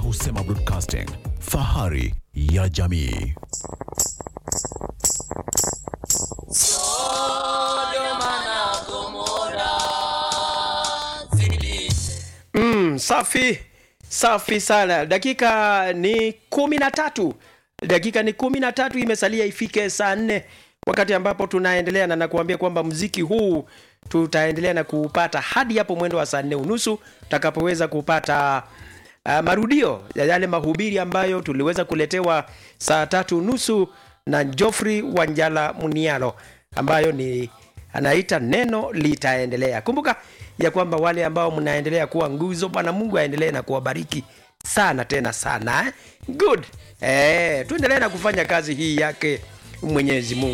Husema Broadcasting, fahari ya jamii. Mm, safi safi sana. Dakika ni kumi na tatu dakika ni kumi na tatu imesalia ifike saa nne wakati ambapo tunaendelea na nakuambia kwamba mziki huu tutaendelea na kuupata hadi hapo mwendo wa saa nne unusu tutakapoweza kupata uh, marudio ya yale mahubiri ambayo tuliweza kuletewa saa tatu nusu na Geoffrey Wanjala Munialo ambayo ni anaita neno litaendelea. Kumbuka ya kwamba wale ambao mnaendelea kuwa nguzo, Bwana Mungu aendelee na kuwabariki sana tena sana eh? Good. Eh, tuendelee na kufanya kazi hii yake Mwenyezi Mungu.